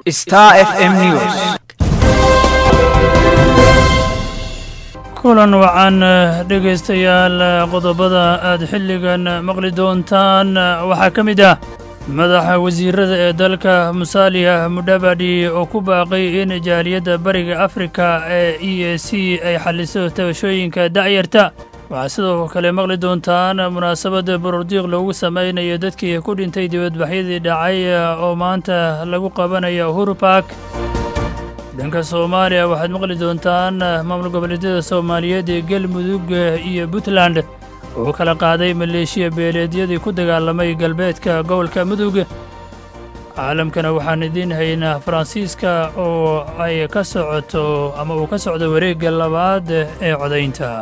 Star FM News. kulan wacan dhegaystayaal qodobada aad xilligan maqli doontaan waxaa ka mid ah madaxa wasiirada ee dalka musaaliya mudhabadhi oo ku baaqay in jaaliyadda bariga afrika ee e a c ay xalliso tabashooyinka da'yarta waxaa sidoo kale maqli doontaan munaasabadda borordiiq loogu samaynayo dadkii ku dhintay dibadbaxyadii dhacay oo maanta lagu qabanayo uhuru bark dhanka soomaaliya waxaad maqli doontaan maamul goboleedyada soomaaliyeed ee galmudug iyo puntland oo kala qaaday maleeshiya beeleedyadii ku dagaalamay galbeedka gobolka mudug caalamkana waxaan idiin haynaa faransiiska oo ay ka socoto ama uu ka socdo wareegga labaad ee codaynta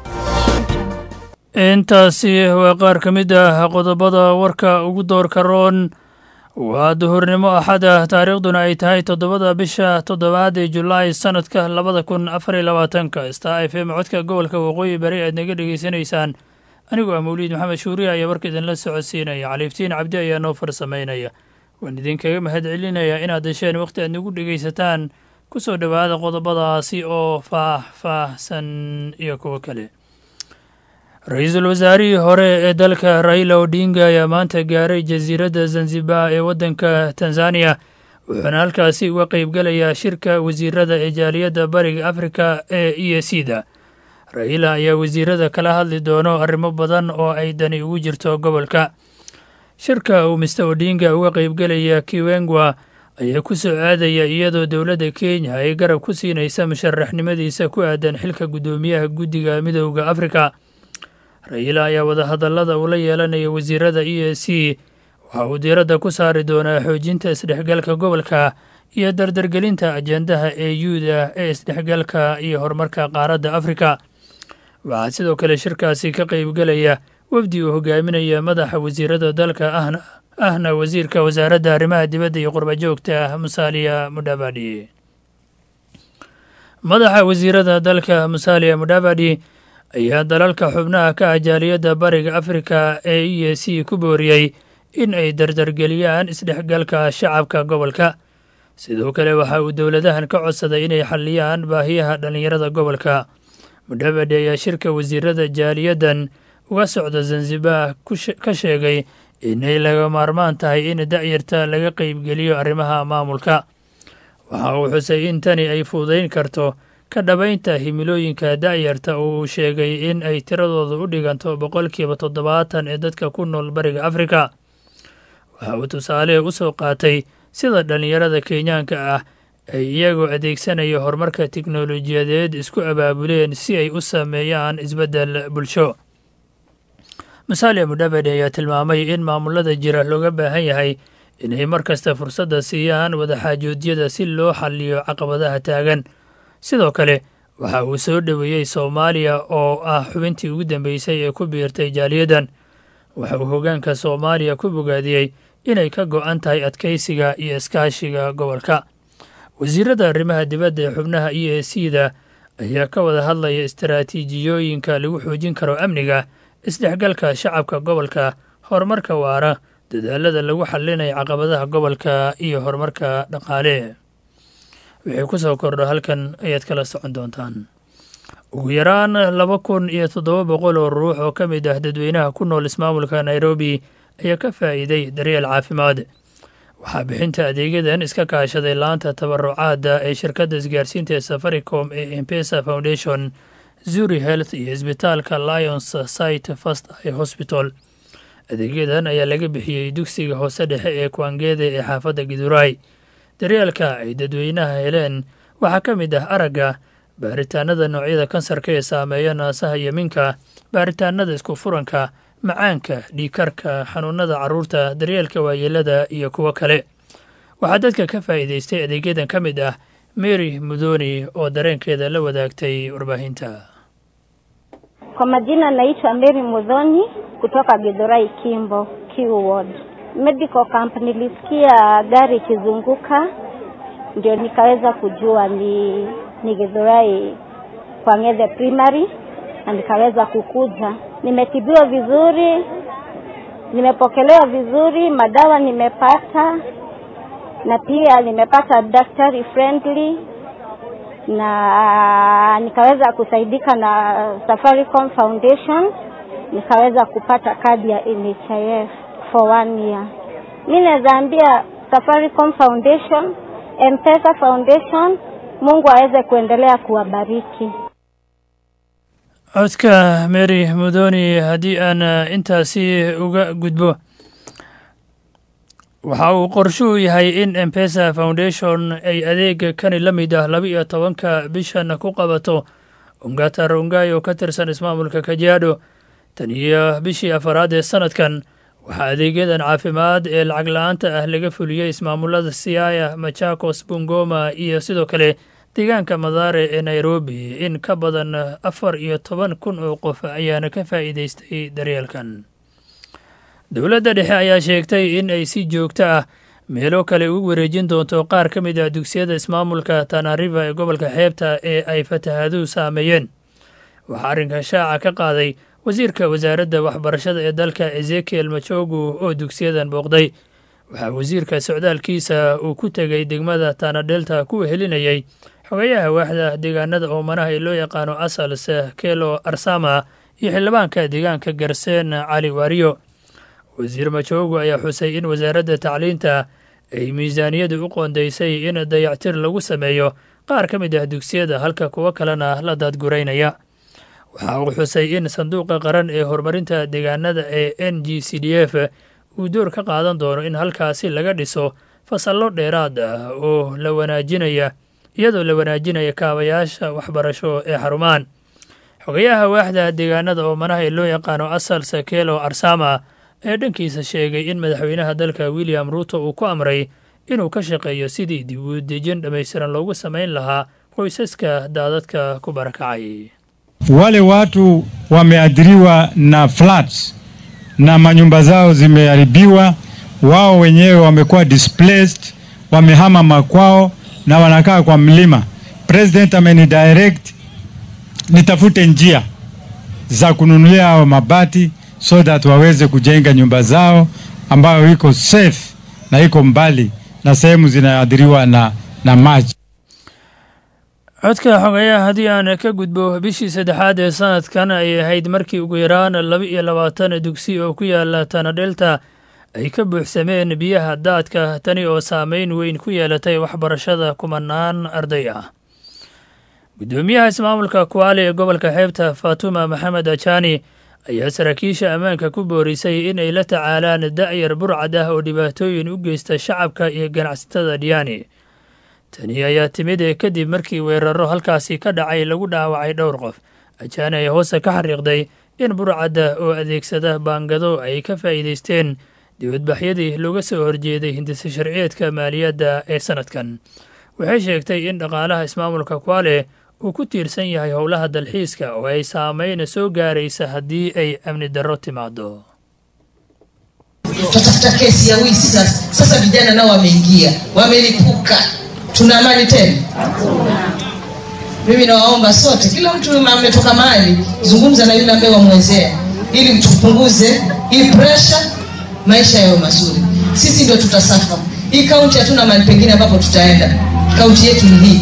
intaasi waa qaar ka mid ah qodobada warka ugu doorka roon waa duhurnimo axada taariikhduna ay tahay toddobada bisha toddobaad ee julaay sannadka labada kun afar iyo labaatanka star f m codka gobolka waqooyi bari aad naga dhegaysanaysaan anigoo ah mawliid maxamed shuuriya ayaa warka idinla socodsiinaya caliiftiin cabdi ayaa noo farsamaynaya waan idinkaga mahad celinayaa inaad hesheen wakhti aad nagu dhegaysataan ku soo dhowaada qodobadaasi oo faah-faahsan iyo kuwo kale ra-iisul wasaarihii hore ee dalka raila odinga ayaa maanta gaaray jasiiradda zanzibar ee waddanka tanzaniya wuxuuna halkaasi uga qaybgelayaa shirka wasiirada ee jaaliyadda bariga afrika ee e c da raila ayaa wasiirada kala hadli doono arrimo badan oo ay dani ugu jirto gobolka shirka uu mister odinga uga qaybgelaya kiwengwa ayaa ku soo aadaya iyadoo dowladda kenya ay garab ku siinaysa musharaxnimadiisa ku aadan xilka guddoomiyaha guddiga midooda afrika raila ayaa wadahadallada uu la yeelanaya wasiirada e a c waxa uu diiradda ku saari doonaa xoojinta isdhexgalka gobolka iyo dardargelinta ajendaha ee yuuda ee isdhexgalka iyo horumarka qaaradda afrika waxaa sidoo kale shirkaasi ka qaybgelaya wafdi uu hogaaminaya madaxa wasiirada dalka ahna ahna wasiirka wasaaradda arrimaha dibadda iyo qurbajoogta musaaliya mudhabadhi madaxa wasiirada dalka musaaliya mudhabadhi ayaa dalalka xubnaha ka ah jaaliyadda bariga afrika ee e a c ku booriyey in ay dardargeliyaan isdhexgalka shacabka gobolka sidoo kale waxa uu dowladahan ka codsaday inay xalliyaan baahiyaha dhallinyarada gobolka mudhabadhi ayaa shirka wasiirada jaaliyaddan uga socda zanzibar ka sheegay inay laga maarmaan tahay in da'yarta laga qaybgeliyo arrimaha maamulka waxa uu xusay in tani ay fuudayn karto ka dhabaynta himilooyinka da'yarta oo uu sheegay in ay tiradooda u dhiganto boqolkiiba toddobaatan ee dadka ku nool bariga afrika waxa uu tusaale u soo qaatay sida dhallinyarada kenyaanka ah ay iyagoo adeegsanaya horumarka tiknolojiyadeed isku abaabuleen si ay u sameeyaan isbeddel bulsho musaaliya mudhabadhi ayaa tilmaamay in maamulada jira looga baahan yahay inay mar kasta fursadda siiyaan wadaxaajoodyada si loo xalliyo caqabadaha taagan sidoo kale waxa uu soo dhoweeyey soomaaliya oo ah xubintii ugu dambeysay ee ku biirtay jaaliyaddan waxa uu hoggaanka soomaaliya ku bogaadiyey inay ka go'an tahay adkaysiga iyo iskaashiga gobolka wasiirada arrimaha dibadda ee xubnaha e a c da ayaa ka wada hadlaya istaraatiijiyooyinka lagu xoojin karo amniga isdhexgalka shacabka gobolka horumarka waara dadaalada lagu xallinayo caqabadaha gobolka iyo horumarka dhaqaale wixii ku soo kordho halkan ayaad kala socon doontaan ugu yaraan laba kun iyo toddoba boqol oo ruux oo ka mid ah dadweynaha ku nool ismaamulka nairobi ayaa ka faa'iiday daryeel caafimaad waxaa bixinta adeegyadan iska kaashaday laanta tabarucaadda ee shirkadda isgaarsiinta ee safaricom ee empesa foundation zuri health iyo isbitaalka lions site fast i hosbital adeegyadan ayaa laga bixiyey dugsiga hoose dhexe ee kwangede ee xaafadda giduray daryeelka ay dadweynaha heleen waxaa ka mid ah aragga baaritaanada noocyada kansarka ee saameeya naasaha iyo minka baaritaanada isku furanka macaanka dhiikarka xanuunada carruurta daryeelka waayeelada iyo kuwo kale waxaa dadka ka faa'iidaystay adeegyadan ka mid ah mary mudoni oo dareenkeeda la wadaagtay warbaahinta Kwa majina naitwa Mary Mudhoni kutoka Githurai Kimbo, Kiu Ward. Medical camp nilisikia gari ikizunguka ndio nikaweza kujua ni ni Githurai kwa Ng'ethe Primary na nikaweza kukuja. Nimetibiwa vizuri, nimepokelewa vizuri, madawa nimepata na pia nimepata daktari friendly na nikaweza kusaidika na Safaricom Foundation, nikaweza kupata kadi ya NHIF for one year. Mi naweza ambia Safaricom Foundation, M-Pesa Foundation, Mungu aweze kuendelea kuwabariki. codka mary mudoni haddii aan intaasi uga gudbo waxa uu qorshuhu yahay in embesa foundation ay adeega kani la mid ah laba iyo tobanka bishan ku qabato ungata rongai oo ka tirsan ismaamulka kajaadho tan iyo bishii afaraad ee sanadkan waxaa adeegyadan caafimaad ee lacag la-aanta ah laga fuliyey ismaamulada siaya machakos bungoma iyo sidoo kale deegaanka madaare ee nairobi in ka badan afar iyo toban kun oo qof ayaana ka faa'iidaystay daryeelkan dowladda dhexe ayaa sheegtay in ay si joogto ah meelo kale ugu wareejin doonto qaar ka mid ah dugsiyada ismaamulka tanariva ee gobolka xeebta ee ay fatahaaduhu saameeyeen waxaa arrinka shaaca ka qaaday wasiirka wasaaradda waxbarashada ee dalka ezekiel machogu oo dugsiyadan booqday waxaa wasiirka socdaalkiisa uu ku tegey degmada tanadelta ku helinayay xogayaha waaxda deegaanada oomanaha ee loo yaqaano asals kelo arsama iyo xildhibaanka deegaanka garseen cali waariyo wasiir majogu ayaa xusay in wasaaradda tacliinta ay miisaaniyadu u qoondaysay in dayactir lagu sameeyo qaar ka mid ah dugsiyada halka kuwo kalena la daadguraynaya waxa uu xusay in sanduuqa qaran ee horumarinta deegaanada ee n g c d f uu door ka qaadan doono in halkaasi laga dhiso fasallo dheeraad ah oo la wanaajinaya iyadoo la wanaajinaya kaabayaasha waxbarasho ee xarumaan xogayaha waaxda deegaanada oomanaha ee loo yaqaano asal sakelo arsama ee dhankiisa sheegay in madaxweynaha dalka william ruuto uu ku amray inuu ka shaqeeyo sidii dib u dejin dhammaystiran loogu samayn lahaa qoysaska daadadka ku barakacay Wale watu wameathiriwa na floods na manyumba zao zimeharibiwa, wao wenyewe wamekuwa displaced, wamehama makwao na wanakaa kwa mlima. President amenidirect nitafute njia za kununulia hao mabati so that waweze kujenga nyumba zao ambayo iko safe na iko mbali na sehemu zinaadhiriwa na, na maji. codka xogayaha haddii aan ka gudbo bishii saddexaad ee sanadkan ay ahayd markii ugu yaraan laba iyo labaatan dugsi oo ku yaala tanadhelta ay ka buuxsameen biyaha daadka tani oo saameyn weyn ku yeelatay waxbarashada kumanaan arday ah guddoomiyaha ismaamulka kuwaali ee gobolka xeebta fatuma maxamed ajani ayaa saraakiisha ammaanka ku boorisay inay la tacaalaan da'yar burcad ah oo dhibaatooyin u geysta shacabka iyo ganacsatada dhiyaani tani ayaa timid kadib markii weeraro halkaasi ka dhacay lagu dhaawacay dhowr qof ajaani ayaa hoose ka xariiqday in burcadda oo adeegsada baangado ay ka faa'iidaysteen dibadbaxyadii looga soo horjeeday hindisa sharciyeedka maaliyadda ee sanadkan waxay sheegtay in dhaqaalaha ismaamulka kwale uu ku tiirsan yahay howlaha dalxiiska oo ay saameyna soo gaaraysa haddii ay amni darro timaado tutatafuta kesi ya wizi sasa. Sasa vijana nao wameingia, wamelipuka, tuna amani tena? Mimi nawaomba sote, kila mtu ametoka mahali, zungumza na yule ambaye wamwezea, ili tupunguze hii pressure, maisha yawe mazuri. Sisi ndio tutasafa. Hii kaunti hatuna mahali pengine ambapo tutaenda, kaunti yetu ni hii.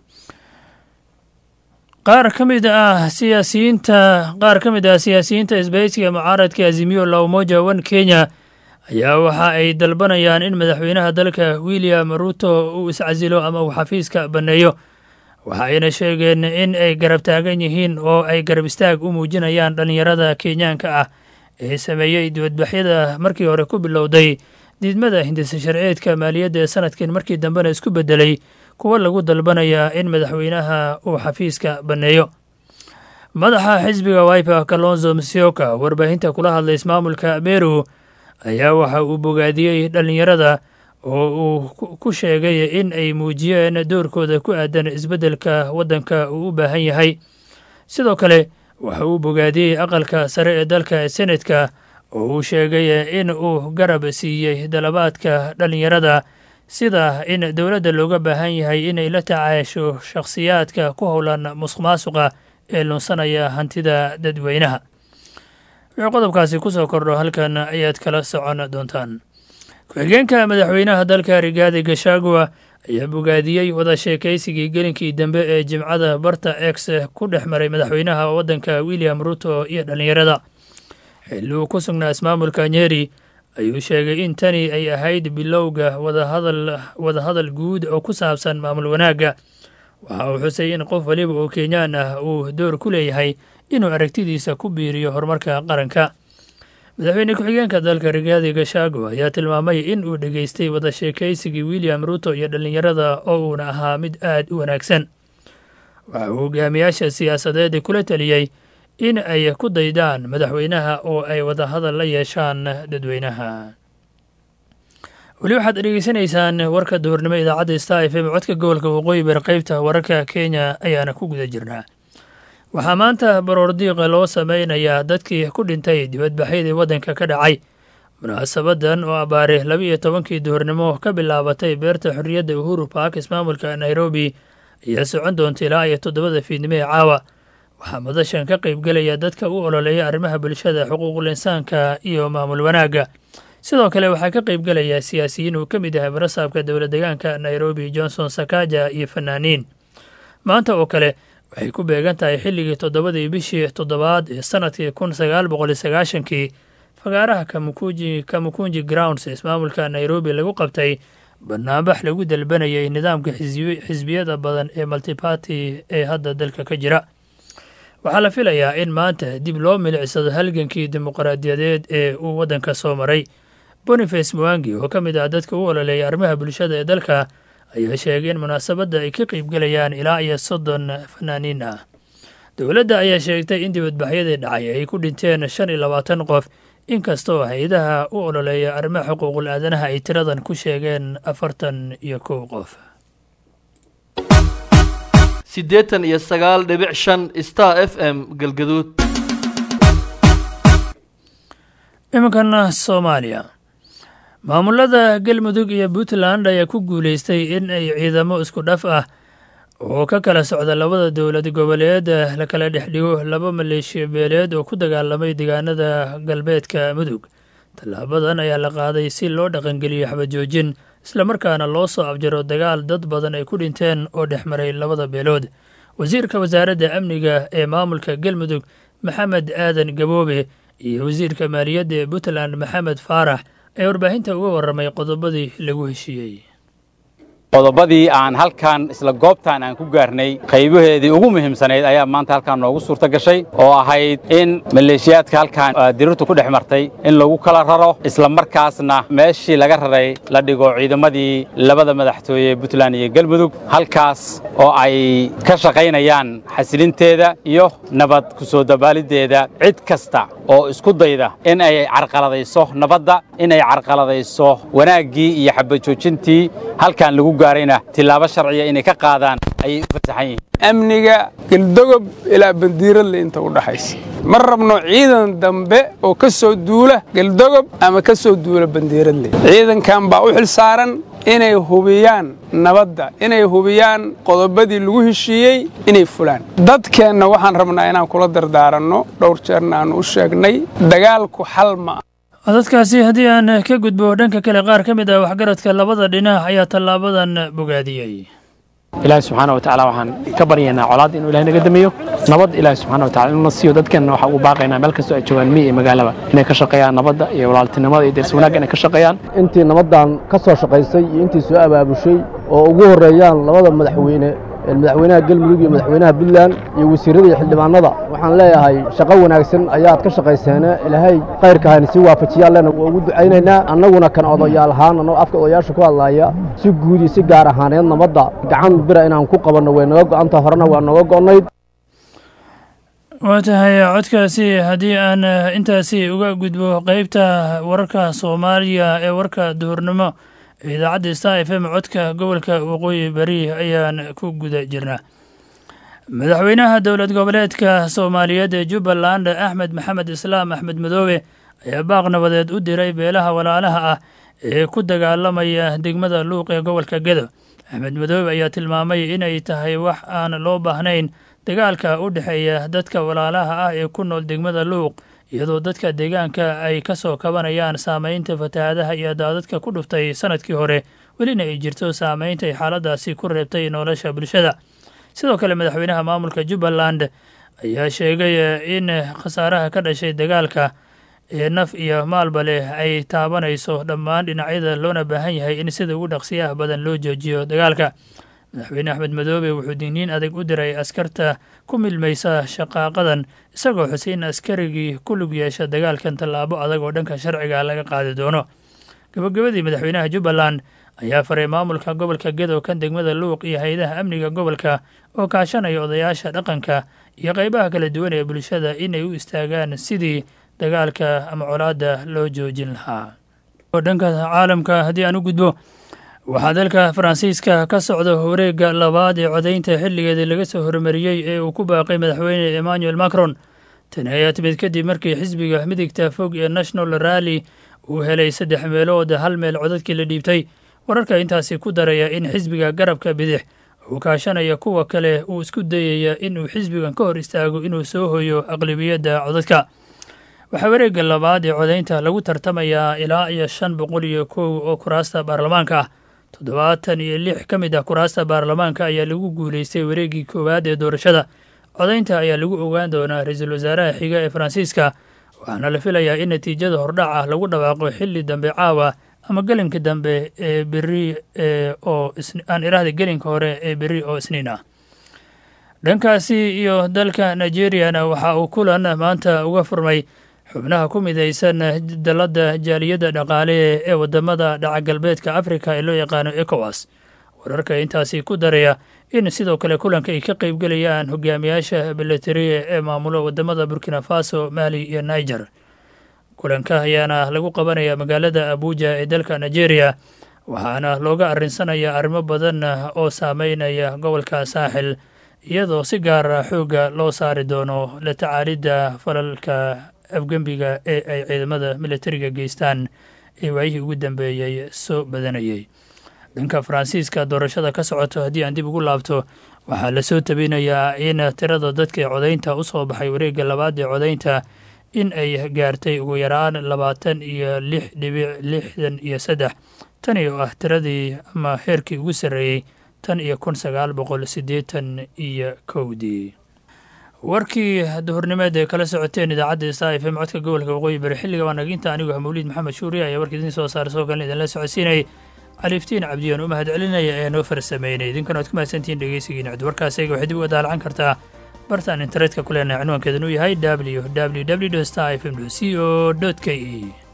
qaar ka mid ah siyaasiyiinta qaar ka mid ah siyaasiyiinta isbahaysiga mucaaradka azimiyo la umoja one kenya ayaa waxa ay dalbanayaan in madaxweynaha dalka william ruto uu iscasilo ama uu xafiiska banneeyo waxa ayna sheegeen in ay garab taagan yihiin oo ay garab istaag u muujinayaan dhallinyarada kenyaanka ah ee sameeyey dibadbaxyada markii hore ku bilowday diidmada hindisa sharceedka maaliyadda ee sanadkan markii dambena isku beddelay kuwa lagu dalbanaya in madaxweynaha uu xafiiska banneeyo madaxa xisbiga wiper kalonzo msioka warbaahinta kula hadlay ismaamulka meru ayaa waxa uu bogaadiyey dhallinyarada oo uu ku sheegay in ay muujiyeen doorkooda ku aadan isbeddelka waddanka uu u baahan yahay sidoo kale waxa uu bogaadiyey aqalka sare ee dalka senetka oo uu sheegay in uu garab siiyey dalabaadka dhallinyarada sida in dowladda looga baahan yahay inay la tacaasho shakhsiyaadka ku howlan musuq maasuqa ee lunsanaya hantida dadweynaha wuxuu qodobkaasi ku soo kordho halkan ayaad kala socon doontaan ku-xigeenka madaxweynaha dalka rigaadi gashagua ayaa bogaadiyey wada sheekaysigii gelinkii dambe ee jimcada barta ex ku dhex maray madaxweynaha waddanka william ruto iyo dhallinyarada xilli uu ku sugnaa ismaamulka nyeri ayuu sheegay in tani ay ahayd bilowga wadahadal wadahadal guud oo ku saabsan maamul wanaagga waxa uu xusay in qof waliba oo kenyaan ah uu door ku leeyahay inuu aragtidiisa ku biiriyo horumarka qaranka madaxweyne ku-xigeenka dalka rigaadi gashaago ayaa tilmaamay in uu dhegaystay wada sheekaysigii william ruto iyo dhallinyarada oo uuna ahaa mid aad u wanaagsan waxa uu hogaamiyaasha siyaasadeed kula teliyey in ay ku daydaan madaxweynaha oo ay wadahadal la yeeshaan dadweynaha weli waxaad dhegeysanaysaan warka duhurnimo idaacadda star f m codka gobolka waqooyi bari qeybta wararka kenya ayaana ku guda jirnaa waxaa maanta baroordiiqa loo sameynayaa dadkii ku dhintay dibadbaxyadii waddanka ka dhacay munaasabadan oo abaare laba iyo tobankii duhurnimo ka bilaabatay beerta xorriyadda uhuru park ismaamulka nairobi ayaa socon doonta ilaa iyo toddobada fiidnimo ee caawa waxaa madashan ka qaybgelaya dadka u ololeeya arrimaha bulshada xuquuqul insaanka iyo maamul wanaagga sidoo kale waxaa ka qaybgelaya siyaasiyiin uu ka mid yahay barasaabka dowla degaanka nairobi johnson sakaja iyo fanaaniin maanta oo kale waxay ku beegan tahay xilligii toddobadii bishii toddobaad ee sanadkii kun sagaal boqol iyo sagaashankii fagaaraha kamukunji kamukunji grounds ismaamulka nairobi lagu qabtay banaanbax lagu dalbanayay nidaamka xisbiyada badan ee multibarty ee hadda dalka ka jira waxaa la filayaa in maanta dib loo milicsado halgankii dimuqraadiyadeed ee uu waddanka soo maray boniface mwangi oo ka mid ah dadka u ololeeya arrimaha bulshada ee dalka ayaa sheegay in munaasabadda ay ka qeybgelayaan ilaa iyo soddon fanaaniin ah dowladda ayaa sheegtay in dibadbaxyadii dhacay ay ku dhinteen shan iyo labaatan qof inkastoo hay-adaha u ololeeya arrimaha xuquuqul aadanaha ay tiradan ku sheegeen afartan iyo kow qof siddeetan iyo sagaal dhibic shan star f m galgaduud iminkana soomaaliya maamulada galmudug iyo puntland ayaa ku guulaystay in ay ciidamo isku dhaf ah oo ka kala socda labada dowlad goboleed la kala dhex dhigo laba maleeshiya beeleed oo ku dagaalamay deegaanada galbeedka mudug tallaabadan ayaa la qaaday si loo dhaqangeliyo xabajoojin islamarkaana loo soo abjaro dagaal dad badan ay ku dhinteen oo dhex maray labada beelood wasiirka wasaaradda amniga ee maamulka galmudug maxamed aadan gaboobe iyo wasiirka maaliyadda ee puntland maxamed faarax ee warbaahinta uga warramay qodobadii lagu heshiiyey qodobadii aan halkan isla goobtan aan ku gaarnay qaybaheedii ugu muhiimsanayd ayaa maanta halkan noogu suurto gashay oo ahayd in maleeshiyaadka halkan dirirtu ku dhex martay in lagu kala raro isla markaasna meeshii laga raray la dhigo ciidamadii labada madaxtooye ee puntland iyo galmudug halkaas oo ay ka shaqaynayaan xasilinteeda iyo nabad ku soo dabaaliddeeda cid kasta oo isku dayda in ay carqaladayso nabadda in ay carqaladayso wanaaggii iyo xabajoojintii halkan lagu gaarayna tilaabo sharciya inay ka qaadaan ayay u fasaxan yihiin amniga geldogob ilaa bandiiradle inta u dhaxaysa ma rabno ciidan dambe oo ka soo duula geldogob ama ka soo duula bandiiradle ciidankan baa u xil saaran inay hubiyaan nabadda inay hubiyaan qodobadii lagu heshiiyey inay fulaan dadkeenna waxaan rabnaa inaan kula dardaaranno dhowr jeerna aan u sheegnay dagaalku xal ma ah dadkaasi haddii aan ka gudbo dhanka kale qaar ka mid ah waxgaradka labada dhinac ayaa tallaabadan bogaadiyey ilaahi subxaana wa tacaala waxaan ka baryaynaa colaad inuu ilahay naga damiyo nabad ilaahi subxana wa tacala inuu na siiyo dadkeenna waxaa ugu baaqaynaa meel kastoo ay joogaan miyi iyo magaalaba inay ka shaqeeyaan nabadda iyo walaaltinimada iyo deersi wanaagga inay ka shaqeeyaan intii nabaddan ka soo shaqaysay iyo intii soo abaabushay oo ugu horreeyaan labada madaxweyne madaxweynaha galmudug iyo madaxweynaha puntland iyo wasiirrada iyo xildhibaanada waxaan leeyahay shaqo wanaagsan ayaad ka shaqayseene ilaahay khayrka hayna sii waafajiyaan lena waa ugu ducaynaynaa annaguna kan odayaal ahaan annagoo afka odayaasha ku hadlaaya si guud iyo si gaar ahaaneed nabadda gacan bira inaan ku qabanno way naga go'anta horena waa nooga go'nayd waa tahay codkaasi haddii aan intaasi uga gudbo qeybta wararka soomaaliya ee warka duhurnimo idaacadda star f m codka gobolka waqooyi bari ayaan ku guda jirnaa madaxweynaha dowlad goboleedka soomaaliyeed ee jubbaland axmed maxamed islaam axmed madoobe ayaa baaq nabadeed u diray beelaha walaalaha ah ee ku dagaalamaya degmada luuq ee gobolka gedo axmed madoobe ayaa tilmaamay inay tahay wax aan loo baahnayn dagaalka u dhexeeya dadka walaalaha ah ee ku nool degmada luuq iyadoo dadka deegaanka ay ka soo kabanayaan saamaynta fatahaadaha iyo daadadka ku dhuftay sanadkii hore welina ay jirto saamaynta ay xaaladaasi ku reebtay nolosha bulshada sidoo kale madaxweynaha maamulka jubbaland ayaa sheegay in khasaaraha ka dhashay dagaalka ee naf iyo maalba leh ay taabanayso dhammaan dhinacyada loona baahan yahay in sida ugu dhaqsiyaha badan loo joojiyo dagaalka madaxweyne axmed madoobe wuxuu digniin adag u diray askarta ku milmaysa shaqaaqadan isagoo xusay in askarigii ku lug yeesha dagaalkan tallaabo adag oo dhanka sharciga laga qaadi doono gabagabadii madaxweynaha jubbaland ayaa faray maamulka gobolka gedo kan degmada luuq iyo hay-adaha amniga gobolka oo kaashanaya odayaasha dhaqanka iyo qaybaha kala duwan ee bulshada inay u istaagaan sidii dagaalka ama colaadda loo joojin lahaa dhanka caalamka haddii aan u gudbo waxaa dalka faransiiska ka socda wareegga labaad ee codaynta xilligeedii laga soo hormariyey ee uu ku baaqay madaxweyne emmanuel macron tani ayaa timid kadib markii xisbiga midigta fog ee national rally uu helay saddex meelood hal meel codadkii la dhiibtay wararka intaasi ku daraya in xisbiga garabka bidix uu kaashanaya kuwa kale uu isku dayaya inuu xisbigan ka hor istaago inuu soo hoyo aqlibiyadda codadka waxaa wareegga labaad ee codaynta lagu tartamayaa ilaa iyo shan boqol iyo kow oo kuraasta baarlamaanka ah toddobaatan iyo lix ka mid ah kuraasta baarlamaanka ayaa lagu guulaystay wareeggii koowaad ee doorashada codaynta ayaa lagu ogaan doonaa ra-iisul wasaaraha xiga ee faransiiska waxaana la filayaa in natiijada hordhac ah lagu dhawaaqo xilli dambe caawa ama gelinka dambe ee beri oo aan iraahda gelinka hore ee beri oo isniin ah dhankaasi iyo dalka nigeriyana waxa uu kulan maanta uga furmay xubnaha ku midaysan dalladda jaaliyadda dhaqaale ee wadamada dhaca galbeedka afrika ee loo yaqaano ecowas wararka intaasi ku daraya in sidoo kale kulanka ay ka qaybgelayaan hogaamiyaasha milatariya ee maamulo wadamada burkina faso mali iyo niger kulanka ayaana lagu qabanaya magaalada abuja ee dalka nigeria waxaana looga arinsanayaa arrimo badan oo saameynaya gobolka saaxil iyadoo si gaara xoogga loo saari doono la tacaalidda falalka afgembiga ee ay ciidamada milatariga geystaan ee waayihii ugu dambeeyey soo badanayay dhanka faransiiska doorashada ka socoto haddii aan dib ugu laabto waxaa lasoo tabinayaa in tirada dadka ee codaynta u soo baxay wareegga labaad ee codaynta in ay gaartay ugu yaraan labaatan iyo lix dhibic lixdan iyo saddex tani oo ah tiradii ama heerkii ugu sarreeyey tan iyo kun sagaal boqol siddeetan iyo kowdii warkii duhurnimeed ee kala socoteen idaacadda sta f m codka gobolka waqooyi bari xilliga waa naginta anigu ah mawliid maxamed shuuriye ayaa warka idiin soo saara soo kalin idinla socodsiinayay caliiftiin cabdiyaan u mahad celinaya ee noo farsameynay idinkana waad ku mahadsantihiin dhegeysigiina cid warkaas ayaga waxay dib uga daalacan kartaa bartaan internetka ku leenahay cinwaankeedan uu yahay w w w star f m c o k e